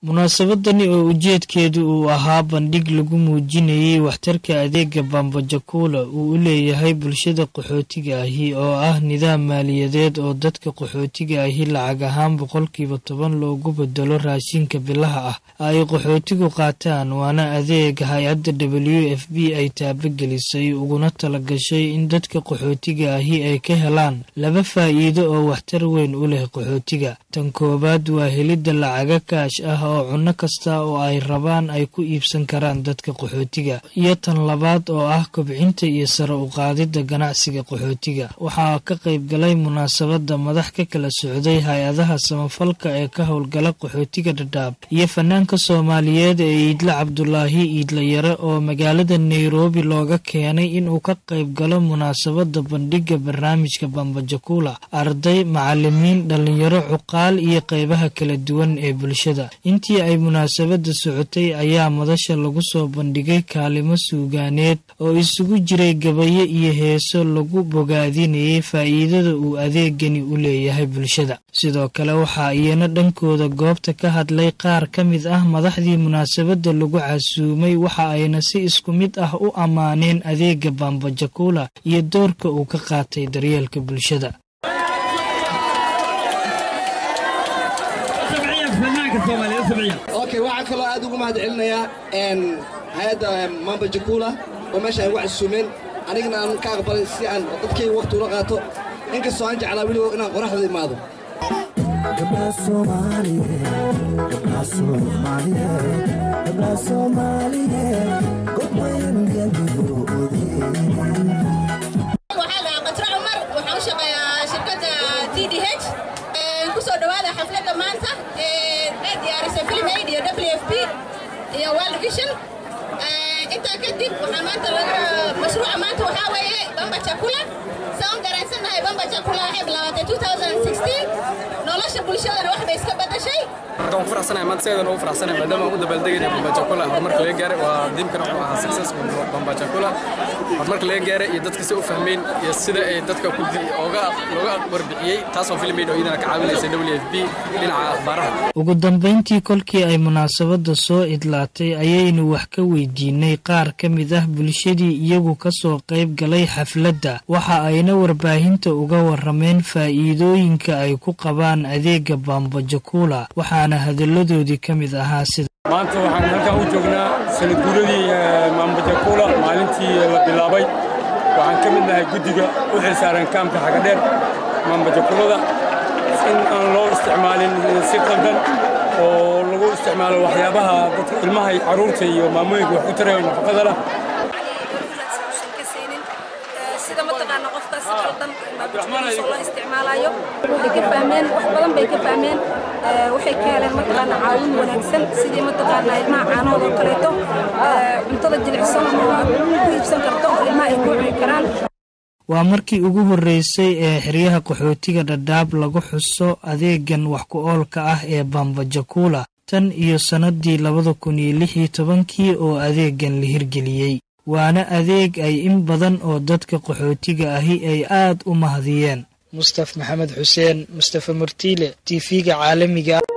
munaasabadani oo ujeedkeedu uu ahaa bandhig lagu muujinayay waxtarka adeega bambajakuula uu u leeyahay bulshada qaxootiga ahi oo ah nidaam maaliyadeed oo dadka qaxootiga ahi lacag ahaan boqolkiiba toban loogu bedelo raashinka bilaha ah ay qaxootigu qaataan waana adeeg hay-adda w f b ay taabagelisay uguna talagashay in dadka qaxootiga ahi ay ka helaan laba faa'iido oo waxtar weyn u leh qaxootiga tan koowaad waa helidda lacaga kaash ah oo cunno kasta oo ay rabaan ay ku iibsan karaan dadka qaxootiga iyo tan labaad oo ah kobcinta iyo sare u qaadidda ganacsiga qaxootiga waxaa ka qayb galay munaasabadda madax ka kala socday hay-adaha samafalka ee ka howlgala qaxootiga dhadhaab iyo fanaanka soomaaliyeed ee iidle cabdulaahi iidle yare oo magaalada nairobi looga keenay inuu ka qayb galo munaasabadda bandhigga barnaamijka bambajakuula arday macalimiin dhallinyaro cuqaal iyo qeybaha kala duwan ee bulshada intii ay munaasabadda socotay ayaa madasha lagu soo bandhigay kaalimo suugaaneed oo isugu jiray gabayo iyo heeso lagu bogaadinayay faa'iidada uu adeegani u leeyahay bulshada sidoo kale waxaa iyana dhankooda goobta ka hadlay qaar ka mid ah madaxdii munaasabadda lagu casuumay waxa ayna si isku mid ah u ammaaneen adeega bambajakuula iyo doorka uu ka qaatay daryeelka bulshada okay waxaan kaloo aad ugu mahad celinayaa hay-adda mamba jakula oo meesha ay ugu casuumeen anigana aan ka aqbalay si aan dadkayga waqti ula qaato inkastoo aan jeclaa weliba inaan qoraxda imaado kusoo dhawaada xafladda maanta ee diyaarisay film aid iyo w f p iyo world vision intaa kadib waxaa maanta laga mashruuca maanta waxaa weeye bamba chakula saan garansannahay bamba chakula waxay bilaabatay 2016 nolosha bulshadana wax bay iska badashay marka waan faraxsanahay maanta sideedan ugu faraxsanahay maadaama aan u dabaaldegayna bamba chakula horumarka laga gaaray waa diimkana wuxuu ahaa success bamba chakula horumarka laga gaaray iyo dadka si u fahmeen iyo sida ay dadka ku oga looga warbixiyey taasoo film aid oo iyadana ka caawinaysa w f b dhinaca akhbaaraha ugu dambayntii kolkii ay munaasabadda soo idlaatay ayaynu wax ka weydiinay qaar ka mid ah bulshadii iyagu ka soo qayb galay xafladda waxa ayna warbaahinta uga warameen faa'iidooyinka ay ku qabaan adeega bambajakuula waxaana hadalladoodii ka mid ahaa sida maanta waxaan halkan u joognaa sanad guuradii maambajakuula maalintii la bilaabay waxaan ka mid nahay guddiga u xilsaaran kaamka xagadheer maambajakuulada in aan loo isticmaalin si qaldan oo lagu isticmaalo waxyaabaha dadka ilmaha carruurta iyo maamooyinka wax ku tarayo nafaqada lah sida mataqaana qofka si qaldan loo isticmaalayo waxay ka fahmeen wax badan bay ka fahmeen waxay ka heleen mataqaana caawin wanaagsan sidii mataqaana ilmaha caanahooda oo kaleeto cuntada jilicsan oo aad ku iibsan karto oo ilmaha ay ku cuni karaan waa markii ugu horreysay ee xeryaha qaxootiga dhadhaab lagu xuso adeegan wax ku oolka ah ee bambajakuula tan iyo sannadii labada kun iyo lix iyo tobankii oo adeegan la hirgeliyey waana adeeg ay in badan oo dadka qaxootiga ahi ay aad u mahadiyeen mustaf maxamed xuseen mustafa murtiile t v-ga caalamiga